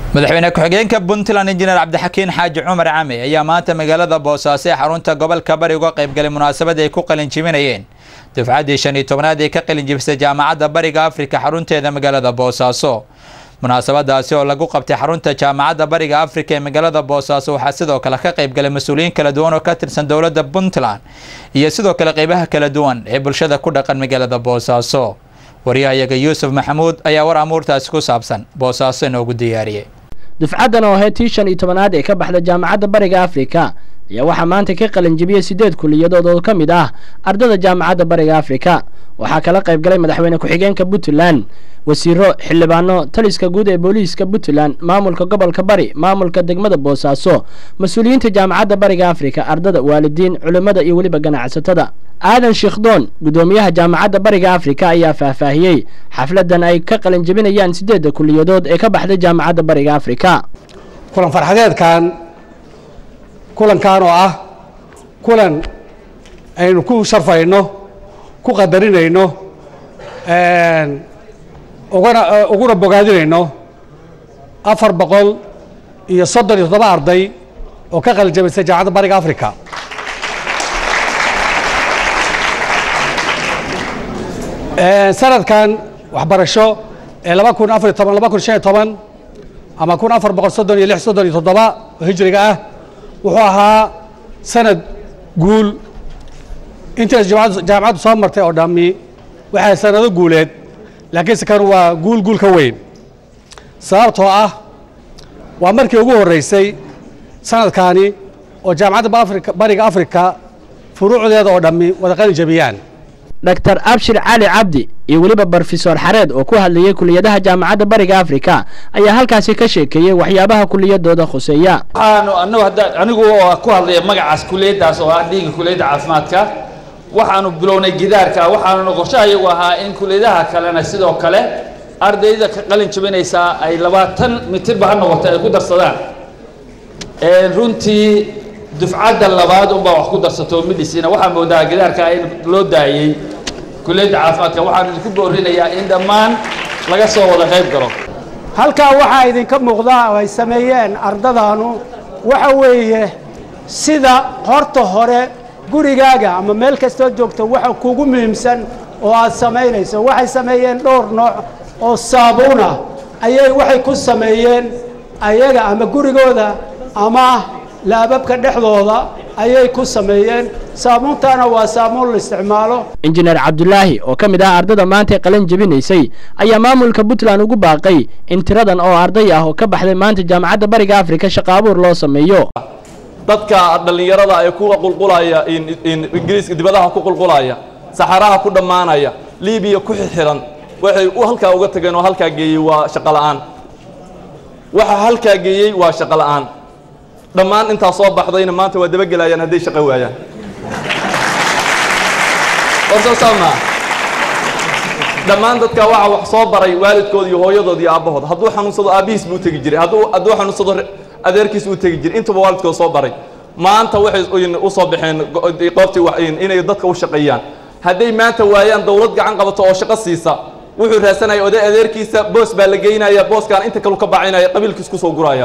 madaxweyne ku-xigeenka puntland injineer cabdixakiin xaaji cumar came ayaa maanta magaalada boosaaso ee xarunta gobolka bari uga qaybgalay munaasabad ay ku qalinjibinayeen dufcaddii shan iyo tobnaad ee ka qalinjibisay jaamacadda bariga afrika xarunteeda magaalada boosaaso munaasabadaasi oo lagu qabtay xarunta jaamacadda bariga afrika ee magaalada boosaaso waxaa sidoo kale ka qaybgalay mas-uuliyiin kala duwan oo ka tirsan dowladda puntland iyo sidoo kale qeybaha kala duwan ee bulshada ku dhaqan magaalada boosaaso waryahayaga yuusuf maxamuud ayaa war amuurtaasi ku saabsan boosaaso inoogu diyaariyey dufcaddan oo ahayd tii shan iyo tobanaad ee ka baxda jaamacadda bariga afrika ayaa waxaa maanta ka qalinjibiyey siddeed kuliyadood oo ka mid ah ardada jaamacadda bariga afrika waxaa kala qayb galay madaxweyne ku-xigeenka puntland wasiiro xildhibaano taliska guud ee booliiska puntland maamulka gobolka bari maamulka degmada boosaaso mas-uuliyiinta jaamacadda bariga afrika ardada waalidiin culimmada iyo weliba ganacsatada aadan shiikhdoon guddoomiyaha jaamacadda bariga afrika ayaa faahfaahiyey xafladan ay ka qalinjabinayaan siddeedda kuliyadood ee ka baxday jaamacadda bariga afrika kulan farxadeedkan kulankan oo ah kulan aynu ku sharfayno ku qadarinayno ugana uguna bogaadinayno afar boqol iyo soddon iyo toddoba arday oo ka qalinjabisay jaamacadda bariga africa sanadkan waxbarasho ee laba kun afariyo toban laba kun shan iyo toban ama kun afar boqol soddon iyo lix soddon iyo toddoba oo hijriga ah wuxuu ahaa sanad guul intaas jaamacaddu soo martay oo dhammi waxay sanado guuleed laakiinse kan waa guul guul ka weyn sababtoo ah waa markii ugu horreysay sanadkaani oo jaamacadda bariga afrika furuucdeeda oo dhammi wada qalin jabiyaan dr abshir cali cabdi iyo weliba brofesor xareed oo ku hadlayay kuliyadaha jaamacadda bariga afrika ayaa halkaasi ka sheekeeyey waxyaabaha kuliyadooda khuseeya waxaanu anagu hadda anigu oo ku hadlaya magacaas kuliyaddaas oo ah dhiiga kuliyadda caafimaadka waxaanu bilownay gidaarka waxaanuna qorshaha iyagu ahaa in kuliyadaha kalena sidoo kale ardayda ka qalin jabinaysaa ay labaatan mitirba ha noqoto ay ku darsadaan runtii dufcadda labaad unbaa wax ku darsato midhisina waxaa moodaa gidaarka in loo daayey kuliyadda caafimaadka waxaanu idinku boorinayaa in dhammaan laga soo wada qayb galo halkaa waxaa idinka muuqda oo ay sameeyeen ardadaanu waxa weeye sida horta hore gurigaaga ama meel kastoo joogto waxa kugu muhiimsan oo aad samaynayso waxay sameeyeen dhowr nooc oo saabuun ah ayay waxay ku sameeyeen ayaga ama gurigooda ama laababka dhexdooda ayay ku sameeyeen saabuuntaana waa saabuun la isticmaalo injineer cabdulaahi oo ka mid ah ardada maanta ee qalin jabinaysay ayaa maamulka puntland ugu baaqay in tiradan oo arday ah oo ka baxday maanta jaamacadda bariga afrika shaqo abuur loo sameeyo dadka dhallinyarada ee ku qulqulaya ingiriiska dibadaha ku qulqulaya saxaraha ku dhammaanaya libiya ku xixiran waxay halkaa uga tageen oo halkaa geeyey waa shaqo la'aan waxa halkaa geeyey waa shaqo la'aan dhammaan intaa soo baxdayna maanta waa dabagelayaan hadday shaqo waayaan warsasaama dhammaan dadka waxa wax soo baray waalidkooda iyo hooyadood iyo aabbahood hadduu xanuunsado aabbihiis buu tegi jiray hadduu hadduu xanuunsado adeerkiis uu tegi jiray intuba waalidkood soo baray maanta waxay u soo baxeen qoobtii inay dadka u shaqeeyaan hadday maanta waayaan dowlad gacan qabato oo shaqo siisa wuxuu raasanaya oday adeerkiisa boos baa la geynaya booskaan inta kalu ka bacinaya qabiilkiis kusoo guraya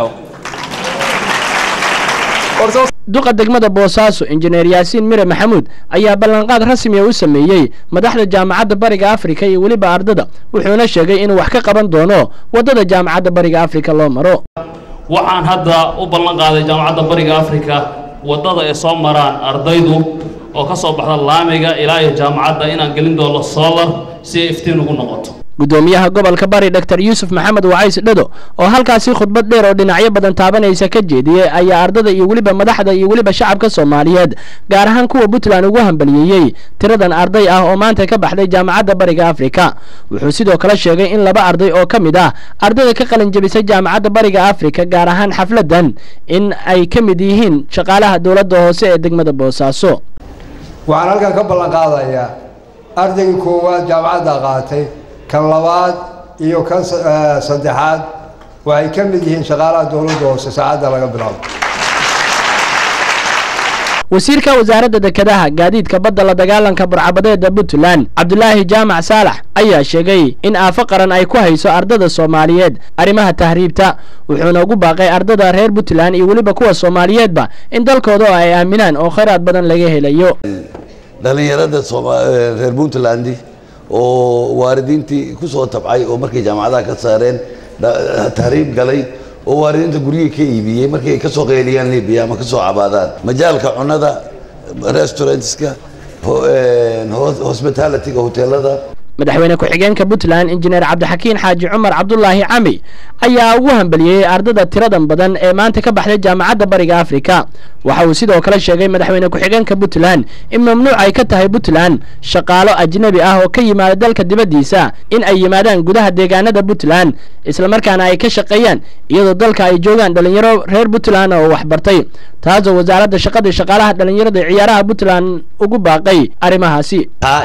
duqa degmada boosaaso injineer yaasiin mire maxamuud ayaa ballanqaad rasmiya u sameeyey madaxda jaamacadda bariga afrika iyo weliba ardada wuxuuna sheegay inuu wax ka qaban doono waddada jaamacadda bariga afrika loo maro waxaan hadda u ballan qaaday jaamacadda bariga afrika waddada ay soo maraan ardaydu oo ka soo baxda laamiga ilaa iyo jaamacadda inaan gelin doono solar si ay iftiin ugu noqoto guddoomiyaha gobolka bari dr yuusuf maxamed wacays dhado oo halkaasi khudbad dheer oo dhinacyo badan taabanaysa ka jeediyey ayaa ardada iyo weliba madaxda iyo weliba shacabka soomaaliyeed gaar ahaan kuwa puntland ugu hambaliyeeyey tiradan arday ah oo maanta ka baxday jaamacadda bariga afrika wuxuu sidoo kale sheegay in laba arday oo ka mid ah ardayda ka qalin jabisay jaamacadda bariga afrika gaar ahaan xafladan in ay ka mid yihiin shaqaalaha dowladda hoose ee degmada boosaaso waxaan halkan ka ballan qaadayaa ardaygii koowaad jaamacadda qaatay kan labaad iyo kan saddexaad waxay ka mid yihiin shaqaalaha dowladda hoose saacadda laga bilaabo wasiirka wasaaradda dekedaha gaadiidka badda la dagaalanka burcabadeeda puntland cabdulaahi jaamac saalax ayaa sheegay in aafo qaran ay ku hayso ardada soomaaliyeed arrimaha tahriibta wuxuuna ugu baaqay ardada reer puntland iyo weliba kuwa soomaaliyeedba in dalkooda oo ay aaminaan oo khayraad badan laga helayo dhallinyarada reer puntland oo waalidiintii ku soo tabcay oo markay jaamacadaha ka saareen tahriib galay oo waalidiinta guryihii ka iibiyey markay ay ka soo qeyliyaan libiya ama ka soo cabaadaan majaalka cunada restaurantska hospitalityga hoteelada madaxweyne ku-xigeenka puntland injineer cabdixakiin xaaji cumar cabdulaahi cami ayaa ugu hambeliyey ardada tiradan badan ee maanta ka baxday jaamacadda bariga afrika waxa uu sidoo kale sheegay madaxweyne ku-xigeenka puntland in mamnuuc ay ka tahay puntland shaqaalo ajnabi ah oo ka yimaada dalka dibaddiisa in ay yimaadaan gudaha deegaanada puntland islamarkaana ay ka shaqeeyaan iyadoo dalka ay joogaan dhallinyaro reer puntland oo waxbartay taasoo wasaaradda shaqada shaqaalaha dhallinyarada ciyaaraha puntland ugu baaqay arrimahaasi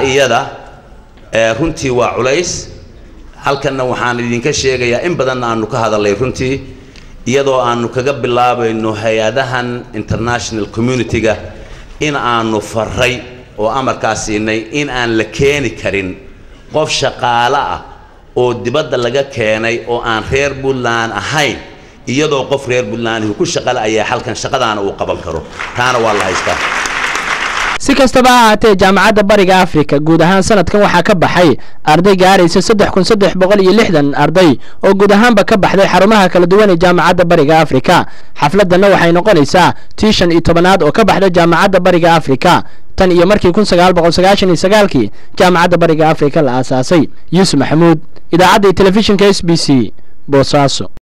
runtii waa culays halkanna waxaan idinka sheegayaa in badanna aanu ka hadalnay runtii iyadoo aanu kaga bilaabayno hay-adahan international community-ga in aanu faray oo amarkaas siinay in aan la keeni karin qof shaqaale ah oo dibadda laga keenay oo aan reer puntland ahayn iyadoo qof reer puntland ku shaqale ayaa halkan shaqadaana uu qaban karo taana waa la haystaa si kastaba ha ahaatee jaamacadda bariga afrika guud ahaan sanadkan waxaa ka baxay arday gaaraysa saddex kun saddex boqol iyo lixdan arday oo guud ahaanba ka baxday xarumaha kala duwan ee jaamacadda bariga afrika xafladdanna waxay noqonaysaa tii shan iyo tobanaad oo ka baxda jaamacadda bariga afrika tan iyo markii kun sagaal boqol sagaashan iyo sagaalkii jaamacadda bariga afrika la aasaasay yuusuf maxamuud idaacadda iyo telefishinka s b c boosaaso